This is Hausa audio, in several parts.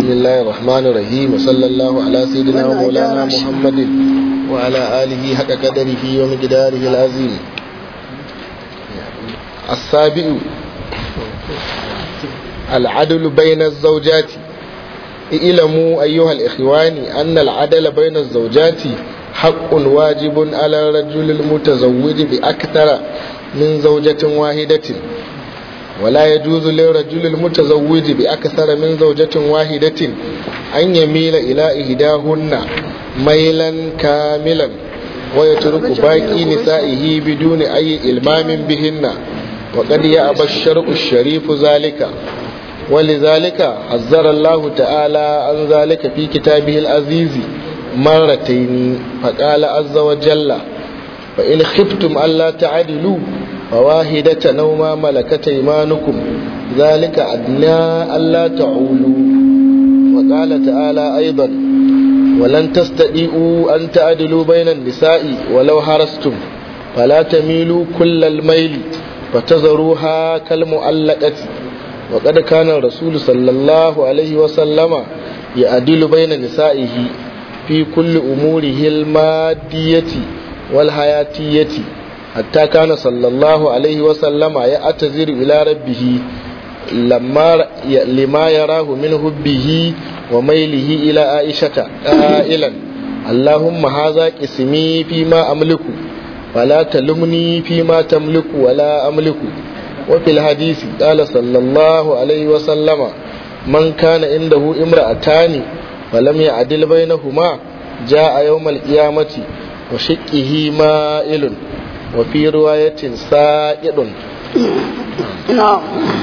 بسم الله الرحمن الرحيم وصلى الله على سيدنا ومولانا محمد وعلى آله حق قدره ومقداره العظيم السابع العدل بين الزوجات اعلموا أيها الإخوان أن العدل بين الزوجات حق واجب على الرجل المتزوج بأكثر من زوجة واحدة ولا يجوز للرجل المتزوج بأكثر من زوجة واحدة أن يميل إلى إهداهن ميلا كاملا ويترك باقي نسائه بدون أي إلمام بهن وقد يأبى الشرع الشريف ذلك ولذلك حذر الله تعالى عن ذلك في كتابه العزيز مرتين فقال عز وجل فإن خفتم ألا تعدلوا فواحدة نوما ملكت إيمانكم ذلك أدنى ألا تعولوا وقال تعالى أيضا ولن تستطيعوا أن تعدلوا بين النساء ولو حرصتم فلا تميلوا كل الميل فتذروها كالمؤلقة وقد كان الرسول صلى الله عليه وسلم يعدل بين نسائه في كل أموره المادية والحياتية حتى كان صلى الله عليه وسلم يعتذر إلى ربه لما لما يراه من حبه وميله إلى عائشة قائلا اللهم هذا قسمي فيما أملك ولا تلمني فيما تملك ولا أملك وفي الحديث قال صلى الله عليه وسلم من كان عنده امرأتان فلم يعدل بينهما جاء يوم القيامة وشقه مائل وفي رواية سائد نعم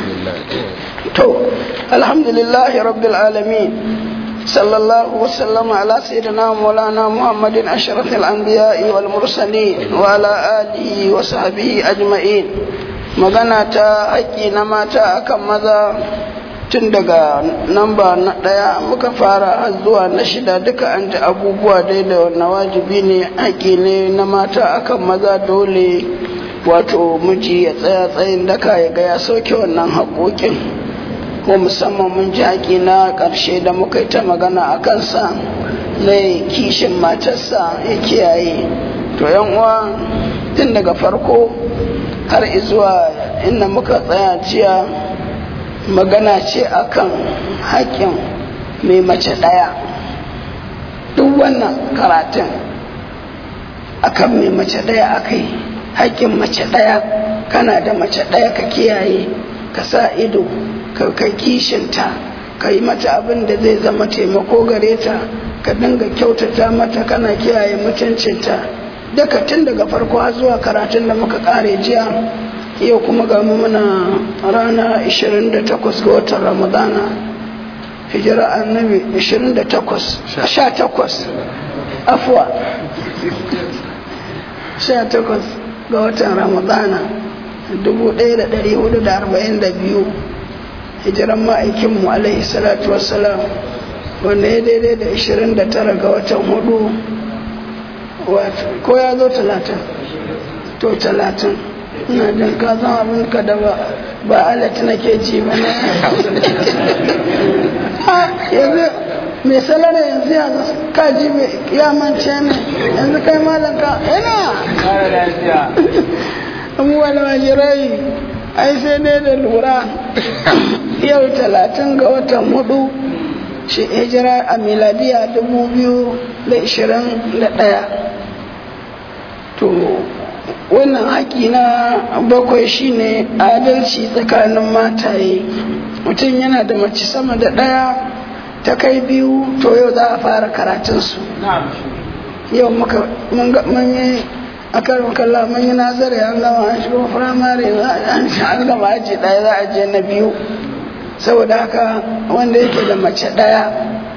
تو الحمد لله رب العالمين صلى الله وسلم على سيدنا مولانا محمد أشرف الأنبياء والمرسلين وعلى آله وصحبه أجمعين magana ta haƙƙi na mata akan maza tun daga namba na ɗaya muka fara har zuwa na shida duka an ji abubuwa dai da na wajibi ne haƙƙi ne na mata akan maza dole wato miji ya tsaya tsayin daka ya ga ya sauke wannan haƙoƙin ko musamman mun ji haƙi na ƙarshe da muka yi ta magana a kansa na kishin matarsa ya kiyaye to yan uwa tun daga farko har izuwa inda muka tsaya jiya magana ce akan haƙƙin mai mace ɗaya duk wannan karatun akan mai mace ɗaya aka yi haƙƙin mace ɗaya kana da mace ɗaya ka kiyaye ka sa ido ka kai kishinta ka yi mata abin da zai zama taimako gare ta ka dinga kyautata mata kana kiyaye mutuncinta daga tun daga farko har zuwa karatun da muka kare jiya yau kuma ga mu muna rana 28 ga watan ramadana hijira annabi 28 18 afuwa 18 ga watan ramadana 1442 hijiran ma'aikinmu alaihi salatu wassalam wanda ya daidai da 29 ga watan hudu ko ya zo talatin to talatin ina jin ka zan abin ka da ba ba alat nake ji ba na yanzu mai salara yanzu ya ka ji ya mance ne yanzu kai malam ka ina abubuwan wajirai ai sai dai da lura yau talatin ga watan hudu shi hijira a miladiya dubu biyu da ishirin da ɗaya to wannan haƙi na bakwai shine adalci tsakanin mataye mutum yana da mace sama da ɗaya ta kai biyu to yau za a fara karatunsu yau muka mun yi a karin kalla mun yi nazari an gama an shigo firamare an gama aji ɗaya za a je na biyu saboda haka wanda yake da mace ɗaya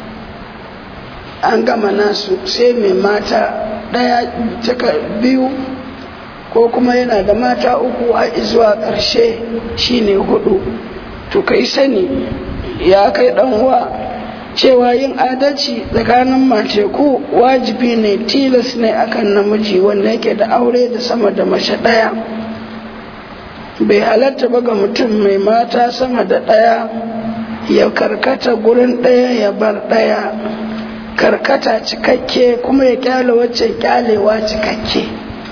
an gama nasu sai mai mata ɗaya cika biyu ko kuma yana da mata uku a zuwa ƙarshe shine hudu to kai sani ya kai uwa cewa yin adalci tsakanin mace ku wajibi ne tilas ne akan namiji wanda yake da aure da sama da mace ɗaya bai halatta ba ga mutum mai mata sama da ɗaya ya karkata gurin ɗaya ya bar ɗaya karkata cikakke kuma ya kyale wacce kyalewa cikakke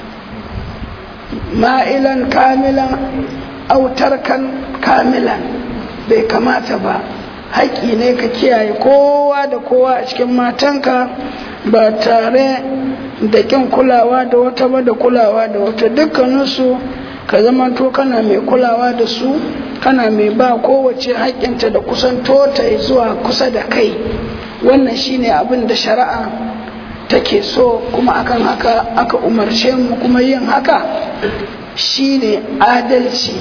ma'ilan kamilan autarkan kamilan bai kamata ba haƙƙi ne ka kiyaye kowa da kowa a cikin matanka ba tare da ƙin kulawa da wata ba da kulawa da wata dukkaninsu ka zama to kana mai kulawa da su kana mai ba kowace haƙƙinta da kusanto ta zuwa kusa da kai wannan shine abin da shari'a take so kuma akan haka aka umarce mu kuma yin haka shine adalci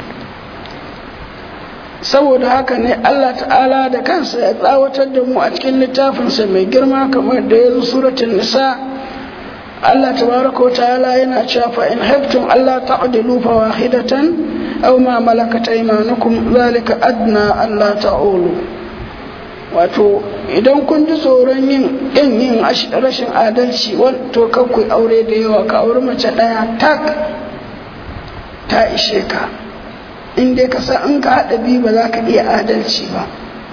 saboda haka ne Allah ta'ala da kansa ya tsawatar da mu a cikin littafinsa mai girma kamar da ya zo suratul nisa Allah tabaraka ta'ala yana cewa fa in haftum Allah ta'dilu fa wahidatan aw ma malakat aymanukum zalika adna Allah ta'ulu wato idan kun ji tsoron yin yin yin rashin adalci to kan ku aure da yawa ka aure mace daya tak ta ishe ka in dai ka san in ka haɗa biyu ba za ka iya adalci ba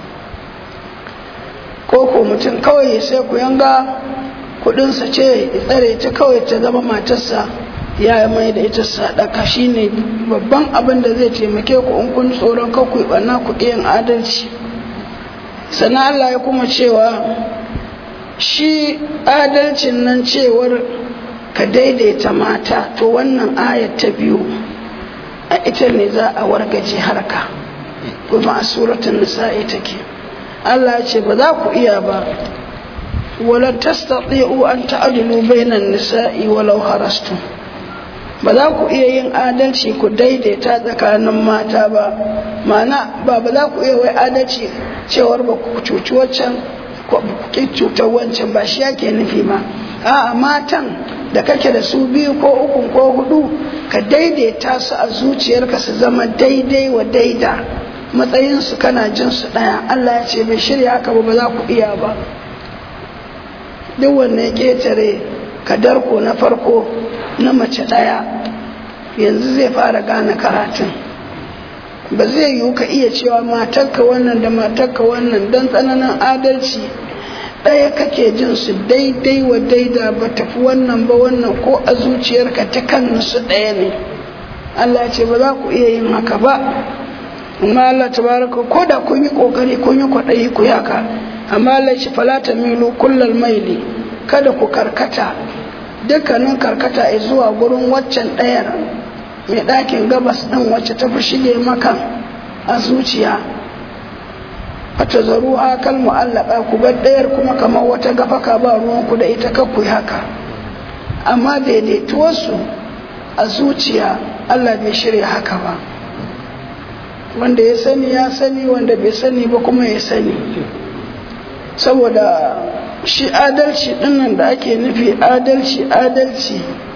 ko ko mutum kawai ya sai ku yanga kudinsa ce ya tsare ta kawai ta zama matarsa ya mai da ita sadaka shine babban abin da zai taimake ku in kun tsoron ka ku ɓanna ku yin adalci sannan Allah ya kuma cewa shi adalcin nan cewar ka daidaita mata to wannan ayat ta biyu a ita ne za a wargaje harka kuma a suratun nisa'i take Allah ya ce ba za ku iya ba wala tastati'u an ta'dilu bainan nisa'i walau harastu ba za ku iya yin adalci ku daidaita tsakanin mata ba ma'ana ba ba za ku iya wai adalci cewar ba ku cuci waccan ko ku cutar wancan ba shi yake nufi ba a'a matan da kake da su biyu ko uku ko hudu ka daidaita su a zuciyarka su zama daidai wa daida matsayinsu kana jin su ɗaya Allah ya ce bai shirya haka ba ba za ku iya ba duk wanne ya ƙetare kadarko na farko na mace ɗaya yanzu zai fara gane karatun ba zai yiwu ka iya cewa matarka wannan da matarka wannan don tsananin adalci ɗaya kake jin su daidai wa daida ba tafi wannan ba wannan ko a zuciyarka ta kan su ɗaya ne Allah ce ba za ku iya yin haka ba amma Allah tabaraka ko da kun yi kokari kun yi kwaɗayi ku yaka amma Allah shi falata milu kullal maili kada ku karkata dukkanin karkata zuwa gurin waccan ɗayar mai ɗakin gabas ɗin wacce ta fi shige maka a zuciya fata zaru hakal mu'allaka ku bar ɗayar kuma kamar wata gafaka ba ruwan ku da ita kakku haka amma daidaituwarsu a zuciya Allah bai shirya haka ba wanda ya sani ya sani wanda bai sani ba kuma ya sani saboda shi adalci dinnan da ake nufi adalci adalci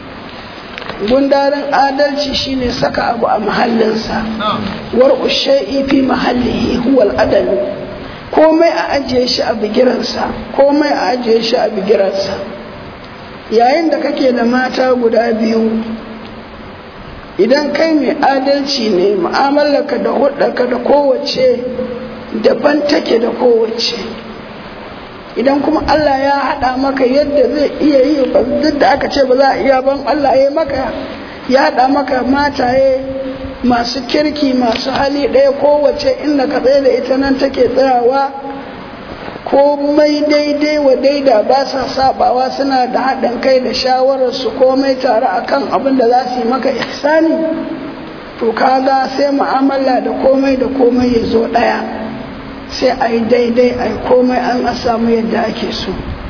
gundarin adalci shine saka abu a mahallinsa war shay'i fi mahallihi huwal adalu komai a ajiye shi a bigiransa komai a ajiye shi a bigiransa yayin da kake da mata guda biyu idan kai mai adalci ne mu'amalarka da hudarka da kowace daban take da kowace idan kuma Allah ya haɗa maka yadda zai iya yi duk da aka ce ba za a iya ban Allah ya maka ya haɗa maka mataye masu kirki masu hali ɗaya kowace inda ka tsaye da ita nan take tsayawa komai daidai wa daida ba sa sabawa suna da haɗin kai da shawararsu komai tare akan abin da za su yi maka ihsani to kaga sai mu'amala da komai da komai ya zo ɗaya sai a yi daidai a yi komai an samu yadda ake so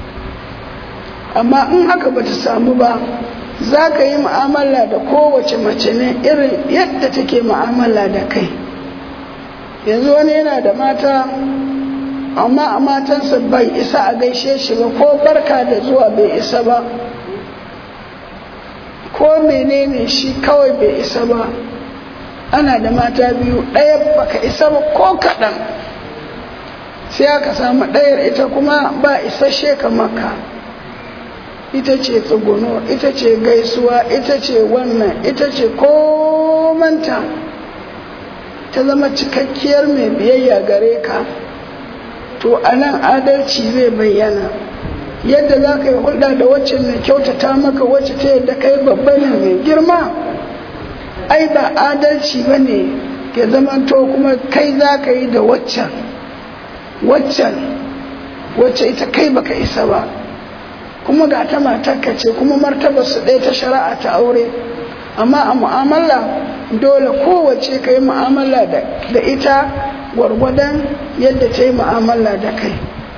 amma in haka ba ta samu ba za ka yi mu'amala da kowace mace ne irin yadda take mu'amala da kai yanzu wani yana da mata amma a matansa bai isa a gaishe shi ba ko barka da zuwa bai isa ba ko menene shi kawai bai isa ba ana da mata biyu ɗaya baka isa ba ko kaɗan sai aka samu ɗayar ita kuma ba isasshe kamar ka ita ce tsuguno ita ce gaisuwa ita ce wannan ita ce komanta ta zama cikakkiyar mai biyayya gare ka to a nan adalci zai bayyana yadda za ka yi hulɗa da wacce mai kyautata maka wacce ta yadda kai babba ne mai girma ai ba adalci ba ne ya zamanto kuma kai za ka yi da waccan waccan wacce ita kai baka isa ba kuma ga ta matarka ce kuma martabar su ɗaya ta shari'a ta aure amma a mu'amala dole kowace ka yi mu'amala da ita gwargwadon yadda ta yi mu'amala da kai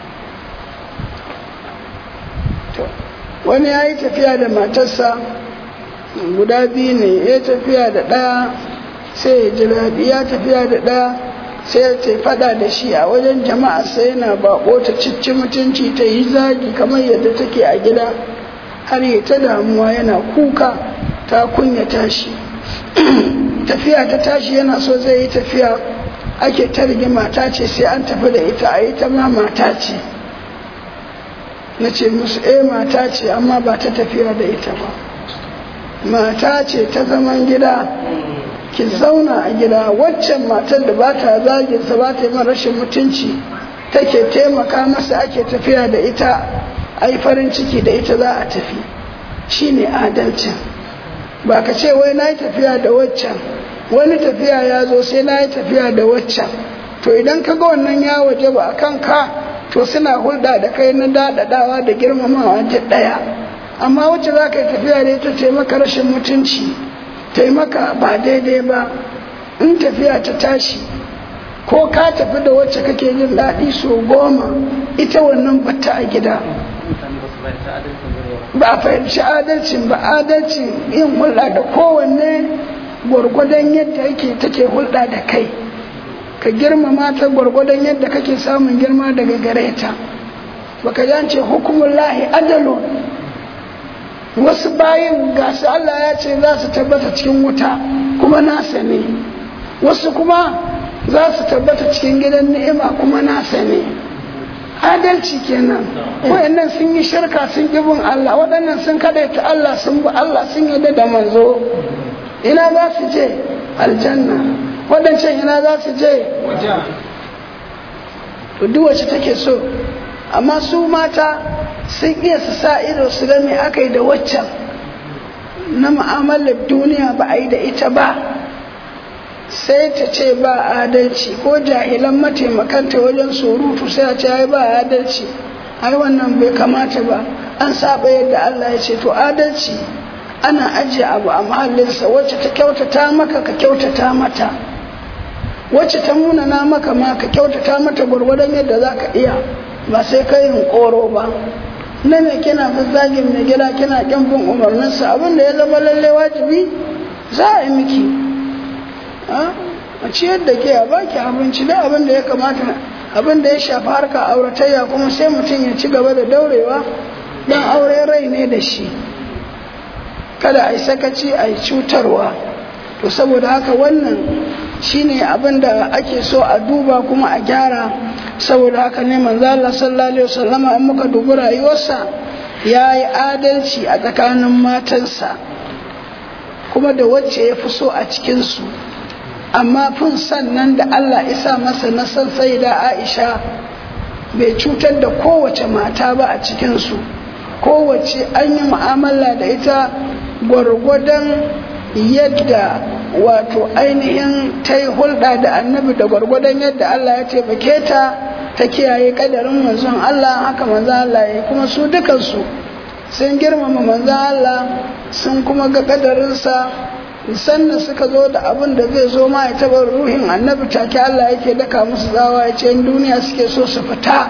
wani ya yi tafiya da matarsa guda biyu ne ya tafiya da ɗaya sai ya ji daɗi ya tafiya da ɗaya sai ya ce fada da shi a wajen jama'a sai yana bako ta cicci mutunci ta yi zagi kamar yadda take a gida har yi ta damuwa yana kuka ta kunyata shi tafiya ta tashi yana so zai yi tafiya ake ta mata ce sai an tafi da ita a yi ta ma mata ce na ce musu eh mata ce amma ba ta tafiya da ita ba mata ce ta zaman gida ki zauna a gida waccan matar da ba ta zaginsa ba ta yi rashin mutunci take taimaka masa ake tafiya da ita a yi farin ciki da ita za a tafi shi ne adalcin ba ka ce wai na yi tafiya da waccan wani tafiya ya zo sai na yi tafiya da waccan to idan ka ga wannan ya waje ba a kan ka to suna hulɗa da kai na daɗaɗawa da girmamawa ta ɗaya amma wacce za ka yi tafiya da ita taimaka rashin mutunci taimaka ba daidai ba in tafiya ta tashi ko ka tafi da wacce kake jin daɗi so goma ita wannan batta a gida ba a fahimci adalcin ba adalcin yin hulɗa da kowanne gwargwadon yadda yake take hulɗa da kai ka girmama ta gwargwadon yadda kake samun girma daga gare ta baka jance hukumun lahi adalun wasu bayin gasu Allah ya ce za su tabbata cikin wuta kuma nasa ne wasu kuma za su tabbata cikin gidan ni'ima kuma nasa ne adalci kenan wayannan sun yi shirka sun bin Allah waɗannan sun kadaita Allah sun bi Allah sun yadda da manzo ina za su je aljanna waɗancan ina za su je to duk wacce take so amma su mata sun iya su sa ido su ga me aka yi da waccan na mu'amalar duniya ba a yi da ita ba sai ta ce ba adalci ko jahilan mataimakanta wajen surutu sai a ce ai ba adalci ai wannan bai kamata ba an saba yadda Allah ya ce to adalci ana ajiye abu a mahallinsa wacce ta kyautata maka ka kyautata mata wacce ta munana maka ma ka kyautata mata gwargwadon yadda za ka iya ba sai ka yin koro ba na me kina zazzagin mai gida kina kyan bin umarninsa abin da ya zama lalle wajibi za a yi miki a ciyar da ke a baki abinci da abin da ya kamata abin da ya shafi harka auratayya kuma sai mutum ya ci gaba da daurewa don aure rai ne da shi kada a yi sakaci a yi cutarwa to saboda haka wannan shine abin da ake so a duba kuma a gyara saboda haka ne manzo Allah sallallahu alaihi wasallama in muka dubi rayuwarsa ya yi adalci a tsakanin matansa kuma da wacce ya fi so a cikinsu amma fin sannan da Allah isa masa na san sai da Aisha bai cutar da kowace mata ba a cikinsu kowace an yi mu'amala da ita gwargwadon yadda wato ainihin ta yi hulɗa da annabi da gwargwadon yadda Allah ya taimake ta ta kiyaye kadarin manzon Allah haka manzon Allah ya kuma su dukansu sun girmama manzon Allah sun kuma ga kadarinsa sannan suka zo da abin da zai zo ma ya taɓa ruhin annabi take Allah yake daka musu zawa ya ce duniya suke so su fita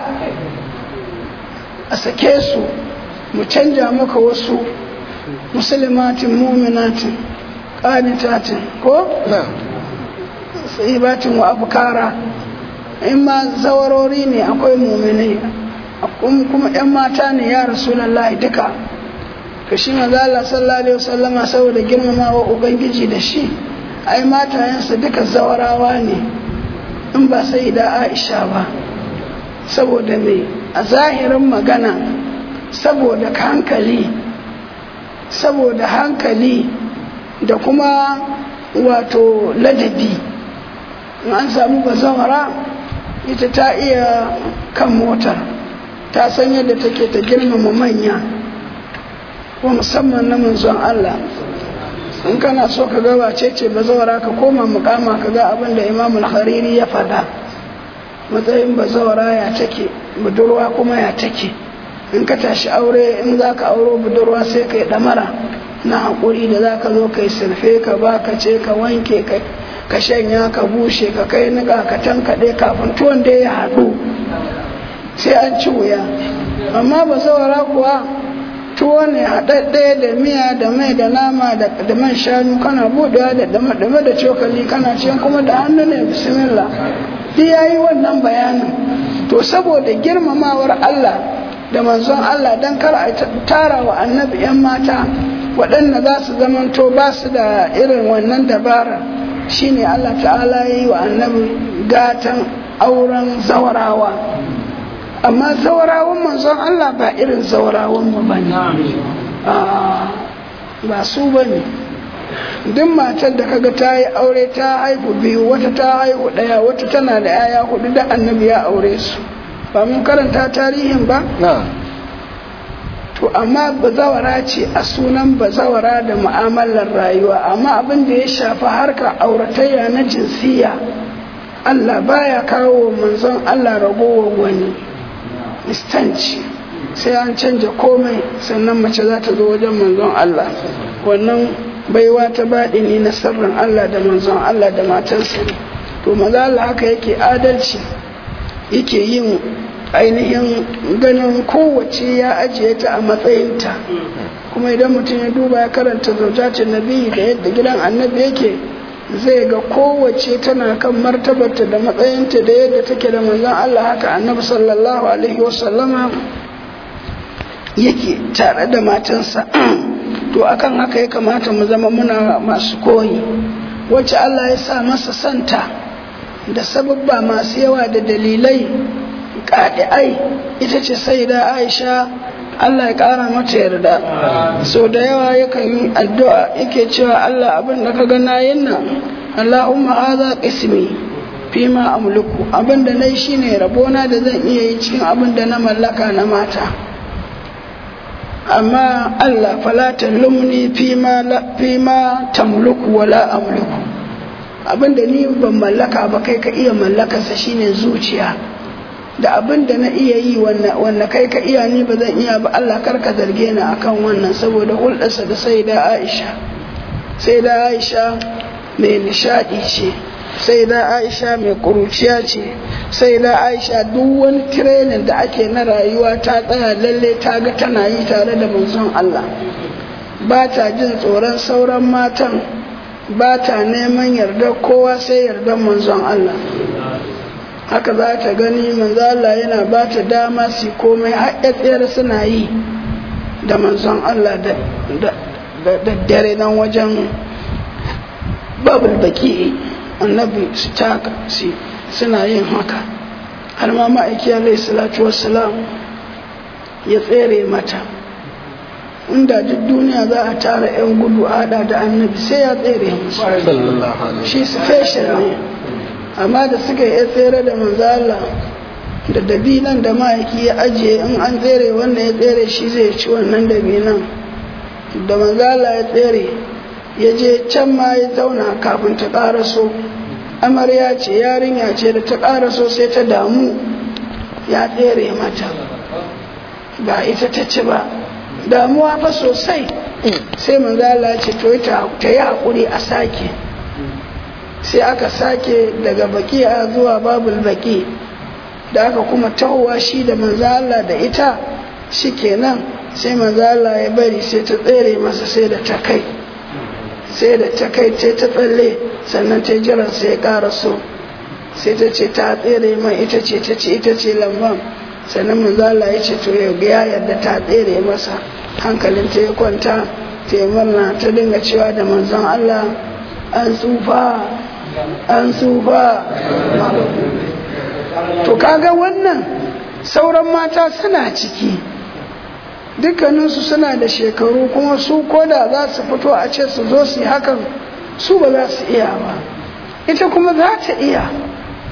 a sake su mu canja maka wasu musulmatin muminatin qanitatin ko sahibatin wa abkara in ma zawarori ne akwai muminai kuma yan mata ne ya rasulullahi duka ka shi maza Allah sallallahu alaihi wasallama saboda girmamawa ubangiji da shi ai matayensa duka zawarawa ne in ba sai da Aisha ba saboda me a zahirin magana saboda hankali saboda hankali da kuma wato ladabi in an samu bazawara ita ta iya kan motar ta san yadda take ta girmama manya ko musamman na manzon Allah in kana so ka ga wace ce bazawara ka koma mukama ka ga abin da imamul hariri ya faɗa matsayin bazawara ya take budurwa kuma ya take in ka tashi aure in za ka auro budurwa sai ka yi ɗamara na haƙuri da za ka zo ka yi surfe ka ba ka ce ka wanke ka shanya ka bushe ka kai niƙa ka tankaɗe kafin tuwon da ya haɗu sai an ci wuya amma bazawara kuwa tuwo ne haɗaɗɗe da miya da mai da nama da man shanu kana buɗewa da dame da cokali kana ce kuma da hannu ne bismillah duk ya yi wannan bayanin to saboda girmamawar Allah da manzon Allah don kar a tara wa annabi 'yan mata waɗanda za su zamanto ba su da irin wannan dabara shine Allah ta'ala ya yi wa annabi gatan auren zawarawa amma zawarawan manzon Allah ba irin zawarawan mu bane ba su bane duk matar da kaga ta yi aure ta haihu biyu wata ta haihu ɗaya wata tana da yaya hudu da annabi ya aure su ba mun karanta tarihin ba to amma bazawara ce a sunan bazawara da mu'amalar rayuwa amma abin da ya shafi harkar auratayya na jinsiya Allah baya kawo manzon Allah ragowar wani istanci sai an canja komai sannan mace za ta zo wajen manzon Allah wannan baiwa ta baɗi ne na sirrin Allah da manzon Allah da matarsa ne to maza Allah haka yake adalci yake yin ainihin ganin kowace ya ajiye ta a matsayinta kuma idan mutum ya duba ya karanta zaujacin nabi da yadda gidan annabi yake zai ga kowace tana kan martabarta da matsayinta da yadda take da manzon Allah haka annabi sallallahu alaihi wasallama yake tare da matansa to akan haka ya kamata mu zama muna masu koyi wacce Allah ya sa masa santa da sababba masu yawa da dalilai ƙaɗi'ai ita ce sai da aisha Allah ya ƙara mata yarda so da yawa yakan yi addu'a yake cewa Allah abin da ka ga nayin nan Allahumma haza qismi fi ma amliku abin da nayi shine rabona da zan iya yi cikin abin da na mallaka na mata amma Allah fala talumni fi ma fi ma tamliku wala amliku abin da ni ban mallaka ba kai ka iya mallakarsa shine zuciya da abin da na iya yi wanda kai ka iya ni ba zan iya ba Allah karka zarge ni akan wannan saboda hulɗarsa da sai da Aisha sai da Aisha mai nishadi ce sai da Aisha mai kuruciya ce sai da Aisha duk wani tirenin da ake na rayuwa ta tsaya lalle ta ga tana yi tare da manzon Allah ba ta jin tsoron sauran matan ba ta neman yardar kowa sai yardar manzon Allah haka za ta gani manzo Allah yana ba ta dama su komai tsere suna yi da manzon Allah da dare nan wajen babul baki annabi su taka suna yin haka har ma ma'aiki alaihi salatu wassalam ya tsere mata inda duk duniya za a tara 'yan gudu a hada da annabi sai ya tsere musu shi special ne amma da suka yi tsere da manzala da dabinan da ma'aiki ya ajiye in an tsere wanda ya tsere shi zai ci wannan dabinan da manzala ya tsere ya je can ma ya zauna kafin ta ƙaraso amarya ce yarinya ce da ta ƙaraso sai ta damu ya tsere mata ba ita ta ci ba damuwa fa sosai sai manzala ce to ta yi haƙuri a sake sai aka sake daga baki'a zuwa babul baki da aka kuma tahowa shi da manzala da ita shi kenan sai manzala ya bari sai ta tsere masa sai da ta kai sai da ta kai ta ta tsalle sannan ta jiran sai ya ƙara so sai ta ce ta tsere mai ita ce ta ce ita ce lamban sannan manzala ya ce to ya yarda ta tsere masa hankalin ta ya kwanta ta yi murna ta dinga cewa da manzon Allah an tsufa an tsufa to kaga wannan sauran mata suna ciki dukkaninsu suna da shekaru kuma su koda za su fito a ce su zo su yi hakan su ba za su iya ba ita kuma za ta iya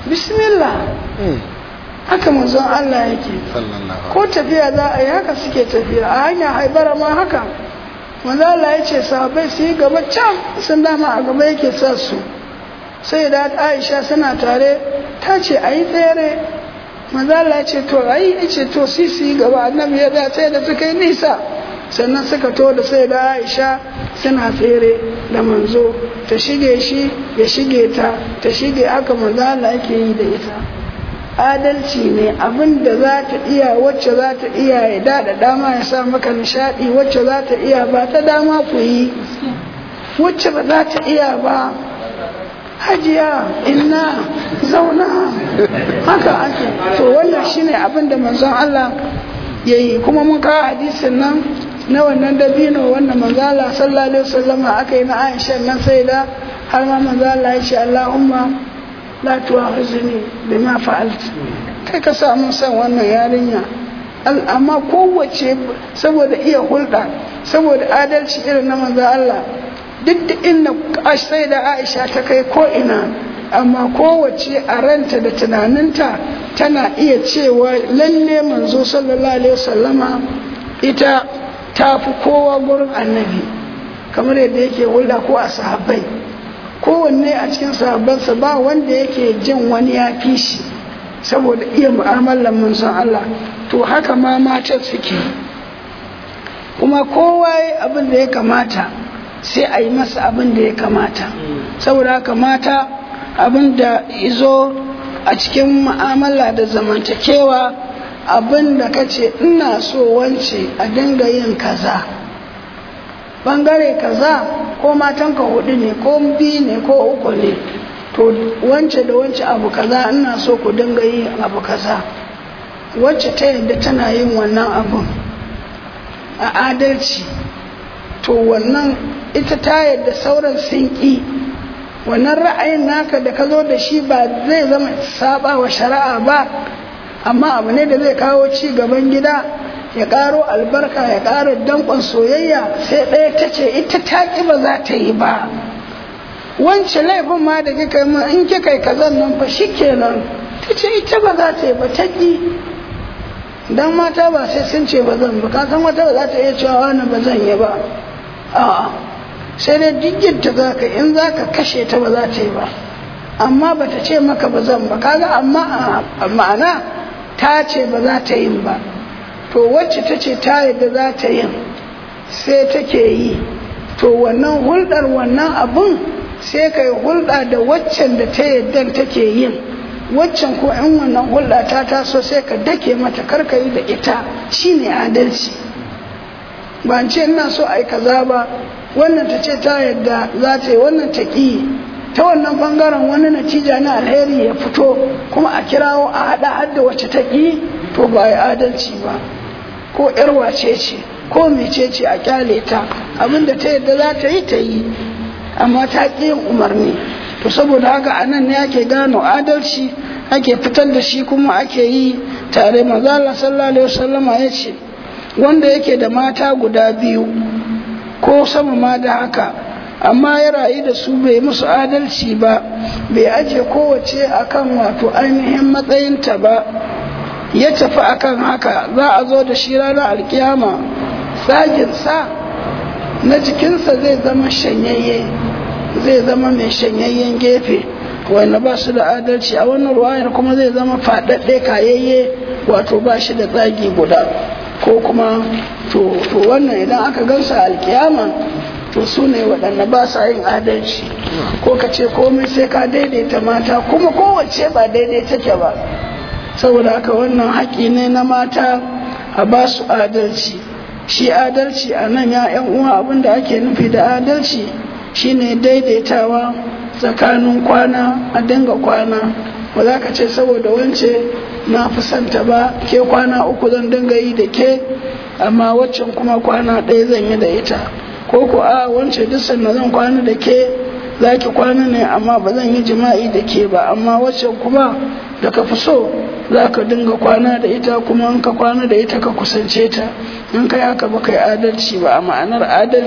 bismillah haka manzon Allah yake ko tafiya za a yi haka suke tafiya a hanya haibara ma haka manzon Allah ya ce sahabai su yi gaba can sun dama a gaba yake sa su sai da Aisha suna tare ta ce a yi tsere manzon Allah ya ce to a yi ce to si su yi gaba annabi ya da sai da suka yi nisa sannan suka to da sai da Aisha suna tsere da manzo ta shige shi ya shige ta ta shige haka manzo Allah yake yi da ita adalci ne abin da za ta iya wacce za ta iya ya dada dama ya sa maka nishadi wacce za ta iya ba ta dama ku yi wacce ba za ta iya ba hajiya inna zauna haka ake to wannan shine abin da manzon Allah ya yi kuma mun kawo hadisin nan na wannan dabino wannan manzala sallallahu alaihi wasallama aka yi na Aisha nan sai da har ma manzala ya ce Allahumma la tu'akhizuni bima fa'alt kai ka samu san wannan yarinya amma kowace saboda iya hulɗa saboda adalci irin na manzo Allah duk da inda sai da Aisha ta kai ko ina amma kowace a ranta da tunaninta tana iya cewa lalle manzo sallallahu alaihi wasallama ita ta fi kowa gurin annabi kamar yadda yake hulɗa ko a sahabbai kowanne a cikin sahabbansa ba wanda yake jin wani ya fi shi saboda iya mu'amalar manzon Allah to haka ma matan suke kuma kowa ya abin da ya kamata sai a yi masa abin da ya kamata saboda haka mata abin da izo a cikin mu'amala da zamantakewa abin da ka ce ina so wance a dinga yin kaza bangare kaza ko matanka hudu ne ko biyu ne ko uku ne to wance da wance abu kaza ina so ku dinga yi abu kaza wacce ta yadda tana yin wannan abun a adalci to wannan ita ta yadda sauran sun ƙi wannan ra'ayin naka da ka zo da shi ba zai zama saba wa shari'a ba amma abu ne da zai kawo ci gaban gida ya ƙaro albarka ya ƙara danƙon soyayya sai ɗaya ta ce ita ta ƙi ba za ta yi ba wance laifin ma da kika yi in kika yi kazan nan fa shi kenan ta ce ita ba za ta yi ba ta ƙi dan mata ba sai sun ce ba zan ba ka san wata ba za ta iya cewa wani ba zan yi ba a'a sai dai duk ta za ka in za ka kashe ta ba za ta yi ba amma ba ta ce maka ba zan ba kaga amma ma'ana ta ce ba za ta yin ba to wacce ta ce ta yadda za ta yin sai take yi to wannan hulɗar wannan abun sai ka yi hulɗa da waccan da ta yadda take yin waccan ko in wannan hulɗa ta taso sai ka dake mata karka yi da ita shine adalci ba ce ina so a yi kaza ba wannan ta ce ta yadda za ta yi wannan ta ƙi ta wannan bangaren wani natija na alheri ya fito kuma a kirawo a haɗa hadda wacce ta ƙi to ba yi adalci ba ko yar wace ce ko mece ce a kyale ta abinda ta yadda za ta yi ta yi amma ta ƙi yin umarni to saboda haka a nan ne ake gano adalci ake fitar da shi kuma ake yi tare mazala sallallahu alaihi wasallama ya ce wanda yake da mata guda biyu ko sama ma da haka amma ya rayu da su bai musu adalci ba bai aje kowace akan wato ainihin matsayinta ba ya tafi akan haka za a zo da shi ranar alkiyama tsaginsa na jikinsa zai zama shanyayye zai zama mai shanyayyen gefe wanda ba su da adalci a wannan ruwayar kuma zai zama faɗaɗɗe kayayye wato ba shi da tsagi guda ko kuma to wannan idan aka gansa alkiyama to su ne waɗanda ba sa yin adalci ko ka ce komai sai ka daidaita mata kuma kowace ba daidai take ba saboda haka wannan haƙi ne na mata a ba su adalci shi adalci a nan ya yan uwa abinda ake nufi da adalci shine daidaitawa tsakanin kwana a dinga kwana ba za ka ce saboda wance na fi santa ba ke kwana uku zan dinga yi da ke amma waccan kuma kwana ɗaya zan yi da ita ko ko a wance duk sanda zan kwana da ke za ki kwana ne amma ba zan yi jima'i da ke ba amma waccan kuma da ka fi so za ka dinga kwana da ita kuma in ka kwana da ita ka kusance ta in kai haka ba kai adalci ba a ma'anar adalci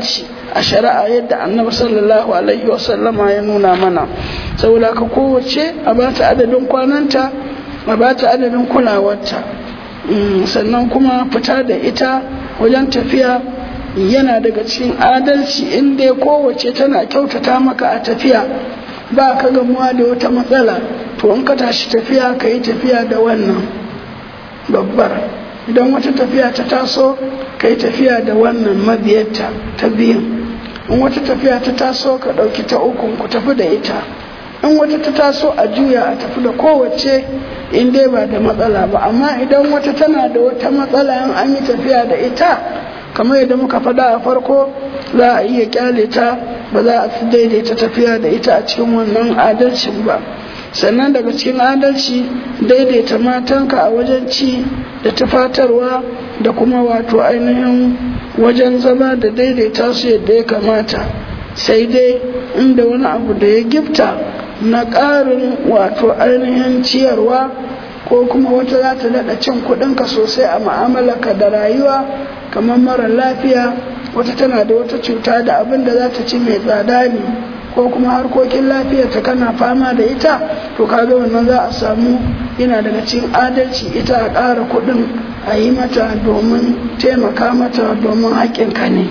a shari'a yadda annabi sallallahu alaihi wasallama ya nuna mana saboda ka kowace a ba ta adadin kwananta a ba ta adadin kulawarta sannan kuma fita da ita wajen tafiya yana daga cikin adalci inda kowace tana kyautata maka a tafiya ba ka gamuwa da wata matsala to in ka tashi tafiya ka yi tafiya da wannan babbar idan wata tafiya ta taso ka yi tafiya da wannan mabiyarta ta biyun in wata tafiya ta taso ka ɗauki ta ukun ku tafi da ita in wata ta taso a juya a tafi da kowace in dai ba da matsala ba amma idan wata tana da wata matsala in an yi tafiya da ita kamar yadda muka faɗa a farko za a iya kyale ta ba za a daidaita tafiya da ita a cikin wannan adalcin ba sannan daga cikin adalci daidaita matanka a wajen ci da tufatarwa da kuma wato ainihin wajen zama da daidaita su yadda ya kamata sai dai inda wani abu da ya gifta na ƙarin wato ainihin ciyarwa ko kuma wata za ta daɗa cin kuɗinka sosai a ma'amalarka da rayuwa kamar mara lafiya wata tana da wata cuta da abin da za ta ci mai tsada ne ko kuma harkokin lafiyarta kana fama da ita to kaga wannan za a samu yana daga cikin adalci ita a ƙara kuɗin a yi mata domin taimaka mata domin haƙƙinka ne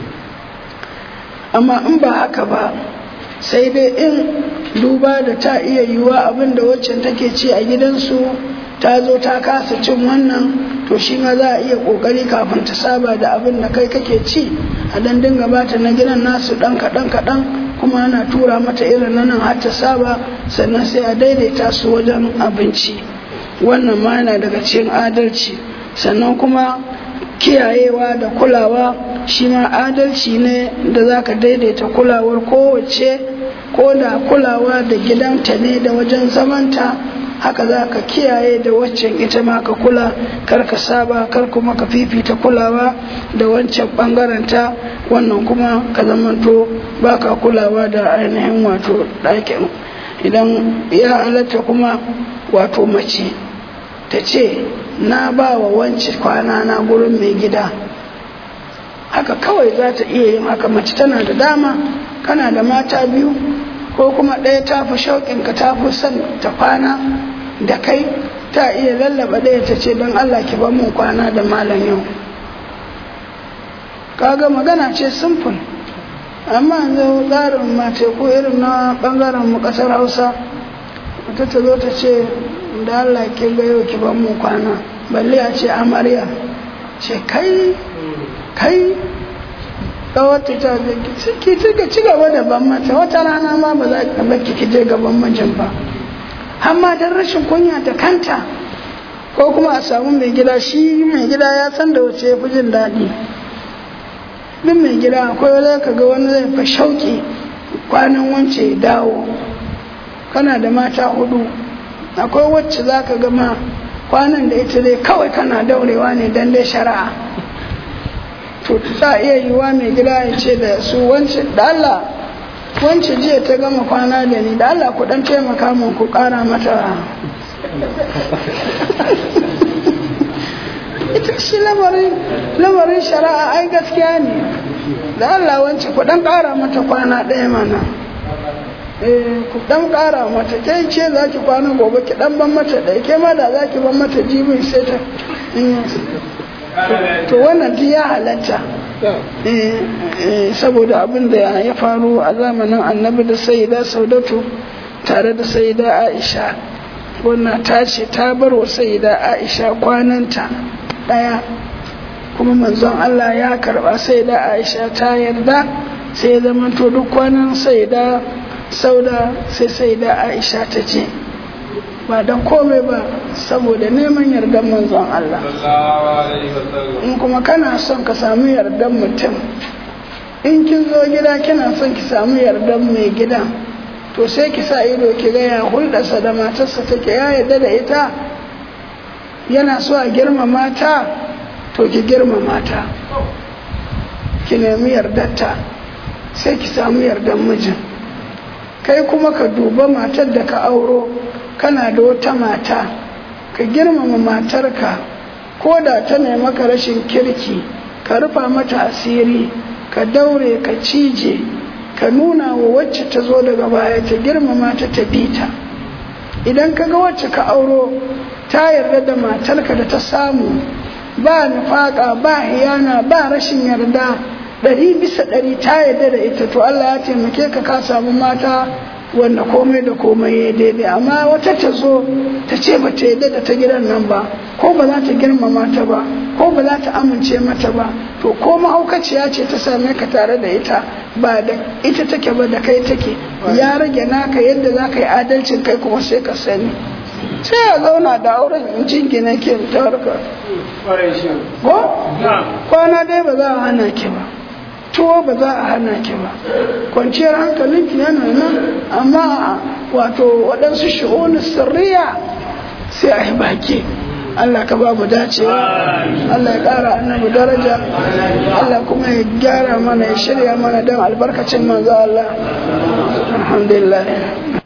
amma in ba haka ba sai dai in duba da ta iya yiwuwa abin da waccan take ci a gidansu ta zo ta kasa cin wannan to shi ma za a iya kokari kafin ta saba da abin da kai kake ci a dan dinga bata na gidan nasu dan kaɗan kaɗan kuma ana tura mata irin na nan har ta saba sannan sai a daidaita su wajen abinci wannan ma yana daga cikin adalci sannan kuma kiyayewa da kulawa shi ma adalci ne da za ka daidaita kulawar kowace ko da kulawa da gidanta ne da wajen zamanta haka za ka kiyaye da waccan ita ma ka kula kar ka saba kar kuma ka fifita kulawa da wancan bangaranta wannan kuma ka zamanto ba ka kulawa da ainihin wato ɗakin idan ya halatta kuma wato mace ta ce na ba wa wance kwana na gurin mai gida haka kawai za ta iya yin haka mace tana da dama kana da mata biyu ko kuma ɗaya ta fi shauƙinka ta fi son ta kwana da kai ta iya lallaba ɗaya ta ce don Allah ki ban mun kwana da malam yau kaga magana ce simple amma yanzu tsarin mace ko irin na ɓangaren mu ƙasar hausa wata ta zo ta ce da Allah ki ga yau ki ban mun kwana balle a ce amarya ce kai kai kawata ta ki ci gaba da ban mata wata rana ma ba za ka baki ki je gaban mijin ba amma dan rashin kunya ta kanta ko kuma a samu mai gida shi mai gida ya san da wace fi jin daɗi duk mai gida akwai wani ka ga wani zai fa shauƙi kwanan wance ya dawo kana da mata hudu akwai wacce za ka gama kwanan da ita dai kawai kana daurewa ne dan dai shari'a to ta iya yiwa mai gida ya ce da su wance da Allah wance jiya ta gama kwana da ni da Allah ku dan taimaka mun ku kara mata ita shi lamarin lamarin shari'a ai gaskiya ne da Allah wance ku dan kara mata kwana ɗaya mana eh ku dan kara mata kai ce za ki kwana gobe ki dan ban mata ɗaya ke ma da za ki ban mata jibin sai ta to wannan duk ya halatta saboda abin da ya faru a zamanin annabi da sayyida saudatu tare da sayyida aisha wannan ta ce ta bar wa sayyida aisha kwananta ɗaya kuma manzon Allah ya karba sayyida aisha ta yarda sai ya zama to duk kwanan sayyida sauda sai sayyida aisha ta ce ba don komai ba saboda neman yardan manzon Allah in kuma kana son ka samu yardan mutum in kin zo gida kina son ki samu yardan mai gida to sai ki sa ido ki ga ya hulɗarsa da matarsa take ya yarda da ita yana so a girmama ta to ki girmama ta ki nemi yardarta sai ki samu yardan mijin kai kuma ka duba matar da ka auro kana da wata mata ka girmama matarka ko da ta maka rashin kirki ka rufa mata asiri ka daure ka cije ka nuna wa wacce ta zo daga baya ta girmama ta tafi ta idan ka ga wacce ka auro ta yarda da matarka da ta samu ba nufaka ba hiyana ba rashin yarda ɗari bisa ɗari ta yarda da ita to Allah ya taimake ka ka samu mata wanda komai da komai ya daidai amma wata ta zo ta ce ba ta yarda da ta gidan nan ba ko ba za ta girmama ta ba ko ba za ta amince mata ba to ko mahaukaciya ce ta same ka tare da ita ba da ita take ba da kai take ya rage naka yadda za ka yi adalcin kai kuma sai ka sani sai ya zauna da auren in jingina ke ta harka ko kwana dai ba za a hana ki ba tuwo ba za a hana ki ba kwanciyar hankalinki yana nan amma wato waɗansu shi'unin sirriya sai a yi baki Allah ka ba mu dacewa Allah ya ƙara annabi daraja Allah kuma ya gyara mana ya shirya mana don albarkacin manzo Allah alhamdulillah